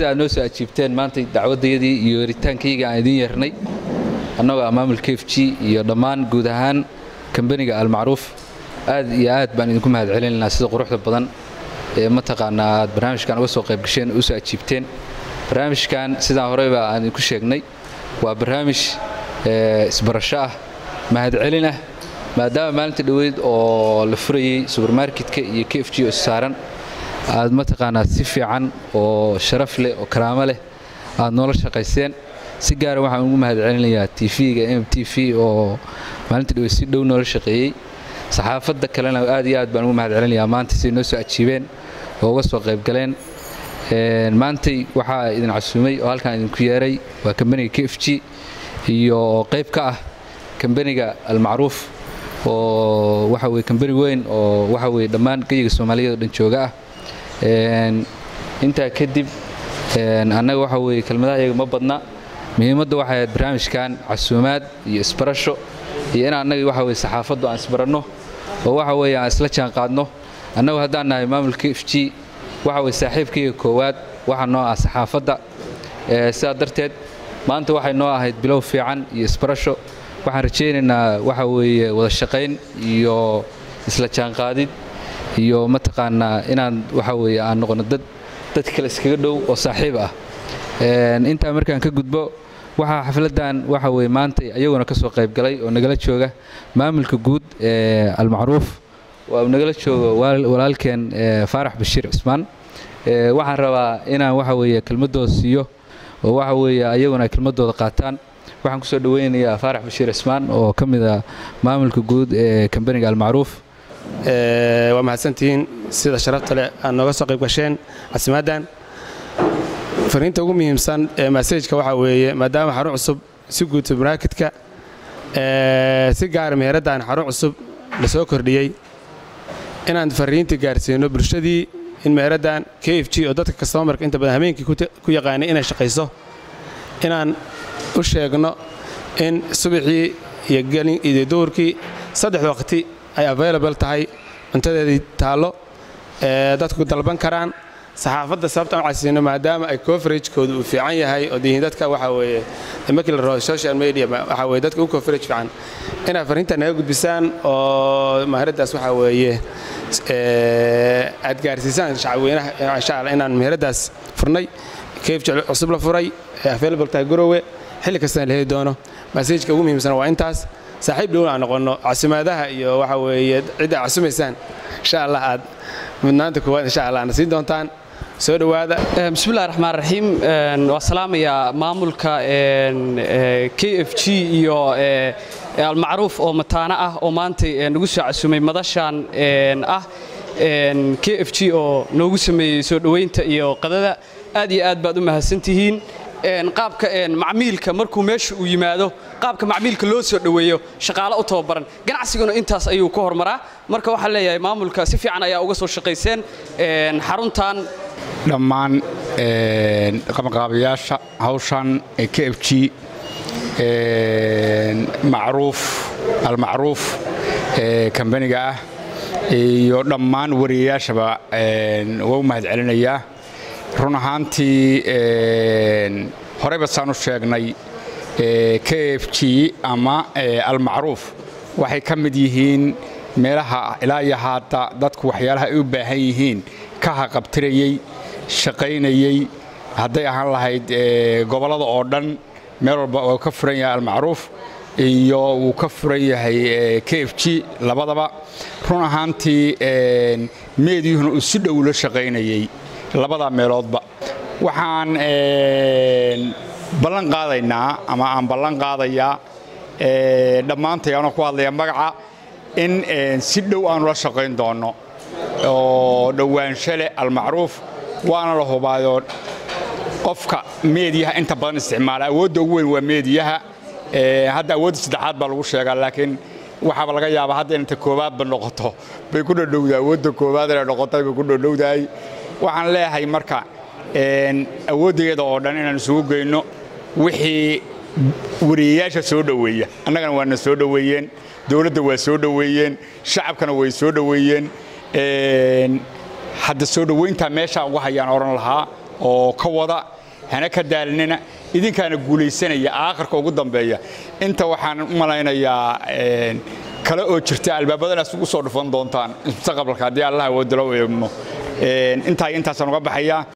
sida aad noo soo ajiibteen maanta dacwaddayadii iyo yeritaankayga aan idiin yeernay annagoo maamul k f g iyo dhammaan guud ahaan kambaniga almacruuf aad iyo aad baan idinku mahad celinaynaa sida quruxda badan ee mataqaanaa aad barnaamijkan uga soo qayb gasheen oo u soo ajiibteen barnaamijkan sidaan horeyba aan idinku sheegnay waa barnaamij isbarasho ah mahadcelin ah maadaama maalinta dhoweyd oo la furayey subermarketka iyo k f g oo issaaran aad mataqaanaa si fiican oo sharaf leh oo karaamo leh aad noola shaqayseen si gaara waxaan ugu mahad celinayaa tv-ga m t v oo maalinta dhoweyd si dhow noola shaqeeyey saxaafadda kalena aad iyo aad baan ugu mahad celinayaa maanta siday noo soo ajiibeen oo uga soo qayb galeen maantay waxaa idin casuumay oo halkaan idinku yeeray waa kambaniga k f g iyo qayb ka ah kambaniga almacruuf oo waxa weye kambani weyn oo waxa weye dhammaan geyiga soomaaliyeed oo dhan jooga ah intaa kadib annaga waxa weye kelmadaha iyaga ma badna muhiimadda waxay ahayd barnaamijkan casuumaad iyo isbarasho iyo in annagii waxa weye saxaafaddu aan isbaranno oo waxa weye aan isla jaan qaadno annagu haddaan nahay maamulka f g waxa weye saaxiibkayga koowaad waxaa noo ah saxaafadda sidaa darteed maanta waxay noo ahayd bilow fiican iyo isbarasho waxaan rajaynaynaa waxa weeye wada shaqayn iyo isla jaanqaadid iyo mataqaanaa inaan waxa weeye aan noqono dad dad kale iskaga dhow oo saaxiib ah intaa markaan ka gudbo waxaa xafladdan waxa weye maanta iyaguna ka soo qayb galay oo nagala jooga maamulka guud ee almacruuf waa nagala joogo walaalkeen faarax bashiir cismaan waxaan rabaa inaan waxa weeye kelmadooda siiyo oo waxa weeye ayaguna ay kelmadooda qaataan waxaan kusoo dhaweynayaa faarax bashiir cismaan oo ka mid ah maamulka guud ee kambaniga almacruuf waa mahadsantihiin sida sharafta leh aad nooga soo qayb gasheen casimaaddan fariinta ugu muhiimsan ee masajka waxaa weeye maadaama xarun cusub si guud subermarketka si gaara meheraddan xarun cusub la soo kordhiyey inaan fariinta gaarsiino bulshadii in meheraddan k f g oo dadka kastomarka inta badan habeenkii ku yaqaanay inay shaqayso inaan u sheegno in subaxii iyo gelin iyo duurkii saddex waqti ay available tahay cuntadeedii taallo ee dadku dalban karaan saxaafadda sababtaan u casiino maadaama ay coveragekooda uu fiican yahay oo dihin dadka waxa weeye markii la rabo social media waxa weeye dadka u coverage fiican inaad fariinta naga gudbisaan oo maharaddaas waxa weeye aad gaarsiisaan shacabweynaha insha allah inaan meheraddaas furnay kayf cusub la furay ee available tahay garowe xilli kastana la heli doono masajka ugu muhiimsan waa intaas saaxiib dhowna aan noqonno casimaadaha iyo waxa weeye cidda casumaysaan insha allah aad mudnaanta koowaad insha allah aadna siin doontaan soo dhowaada bismillahi raxmaan raxiim waa salaamayaa maamulka k f g iyo almacruuf oo mataano ah oo maanta nagu soo casumay madashan ah k f g oo noogu sameeyey soo dhoweynta iyo qadada aad iyo aad baad u mahadsantihiin qaabka macmiilka markuu meesha uu yimaado qaabka macmiilka loo soo dhoweeyo shaqaale u tababaran ganacsiguna intaas ayuu ka hormaraa marka waxaan leeyahay maamulka si fiican ayaa uga soo shaqayseen xaruntan dhammaan qabanqaabayaasha hawshan k f g macruuf almacruuf kambaniga ah iyo dhammaan wariyayaashaba waa u mahad celinayaa run ahaantii horeyba saan u sheegnay k f g ama almacruuf waxay ka mid yihiin meelaha ilaa iyo haata dadku waxyaalaha ay u baahan yihiin ka haqabtirayey shaqaynayey hadday ahaan lahayd gobollada oo dhan meel walba oo ka furan yahay almacruuf iyo wuu ka furan yahay k f g labadaba run ahaantii meedyuhuna uu si dhow la shaqaynayey labadaa meeloodba waxaan ballan qaadaynaa ama aan ballan qaadayaa dhammaantay anoo ku hadlaya magaca in si dhow aanu la shaqayn doonno oo dhowaansho leh almacruuf waana la hubaayoo qofka meediyaha inta badan isticmaala awoodda ugu weyn waa meediyaha hadda awoodda saddexaad baa lagu sheegaa laakiin waxaaba laga yaabaa hadda inta koowaadba noqoto bay ku dhodhowdaa awoodda koowaad inay noqotay bay ku dhodhowdahay waxaan leeyahay marka awooddeeda oo dhan inaan isugu geyno wixii wariyayaasha soo dhoweeya annagana waana soo dhoweeyeen dowladda waa soo dhoweeyeen shacabkana way soo dhoweeyeen hadda soo dhoweyntaa meeshaa uga hayaan odhan lahaa oo ka wada hana ka daalinina idinkaana guulaysanaya aakhirka ugu dambeeya inta waxaan u malaynayaa kale oo jirta albaabadanaas ugu soo dhufan doontaan mustaqbalka haddii allah awoodalo eegno intaa intaasaan uga baxayaa